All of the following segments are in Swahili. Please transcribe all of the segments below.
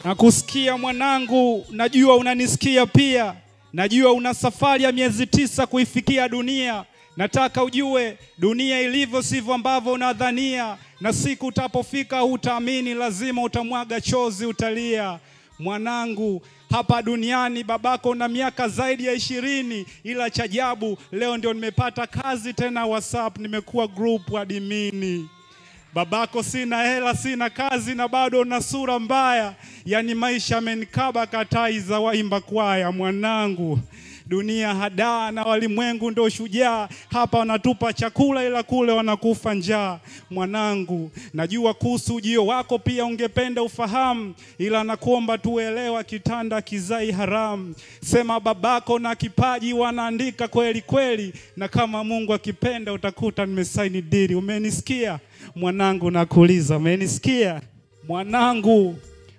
Nakusikia mwanangu, najua unanisikia pia. Najua una safari ya miezi tisa kuifikia dunia. Nataka ujue dunia ilivyo sivyo ambavyo unadhania, na siku utapofika hutaamini, lazima utamwaga chozi, utalia. Mwanangu, hapa duniani babako una miaka zaidi ya ishirini, ila cha ajabu leo ndio nimepata kazi tena WhatsApp, nimekuwa group admini. Babako sina hela, sina kazi na bado una sura mbaya, yaani maisha amenikaba katai za waimba kwaya. Mwanangu, dunia hadaa na walimwengu ndo shujaa, hapa wanatupa chakula ila kule wanakufa njaa. Mwanangu, najua kuhusu ujio wako pia ungependa ufahamu, ila nakuomba tuelewa, kitanda kizai haramu. Sema babako na kipaji wanaandika kweli kweli, na kama Mungu akipenda utakuta nimesaini dili. Umenisikia mwanangu? Nakuuliza, umenisikia mwanangu?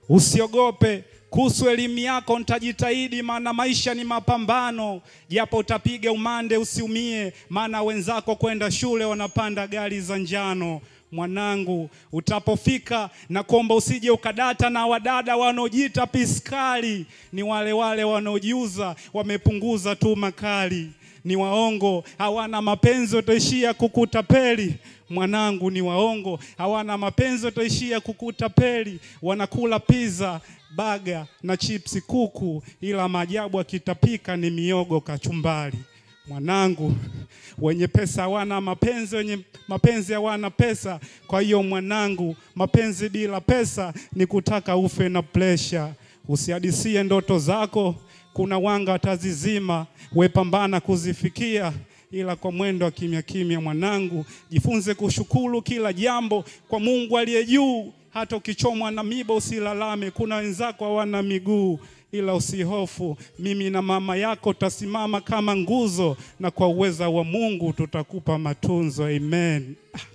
Usiogope kuhusu elimu yako, nitajitahidi, maana maisha ni mapambano. Japo utapiga umande, usiumie, maana wenzako kwenda shule wanapanda gari za njano. Mwanangu, utapofika na kuomba usije ukadata na wadada wanaojiita piskali, ni wale wale wanaojiuza, wamepunguza tu makali ni waongo, hawana mapenzi, wataishia kukutapeli. Mwanangu, ni waongo, hawana mapenzi, wataishia kukutapeli. Wanakula pizza, baga na chipsi kuku, ila maajabu akitapika ni miogo kachumbari. Mwanangu, wenye pesa hawana mapenzi, wenye mapenzi hawana pesa. Kwa hiyo mwanangu, mapenzi bila pesa ni kutaka ufe na presha. Usihadisie ndoto zako, kuna wanga watazizima, wepambana kuzifikia, ila kwa mwendo wa kimya kimya. Mwanangu, jifunze kushukuru kila jambo kwa Mungu aliye juu. Hata ukichomwa na miba usilalame, kuna wenzako hawana miguu ila usihofu, mimi na mama yako tutasimama kama nguzo, na kwa uweza wa Mungu tutakupa matunzo. Amen.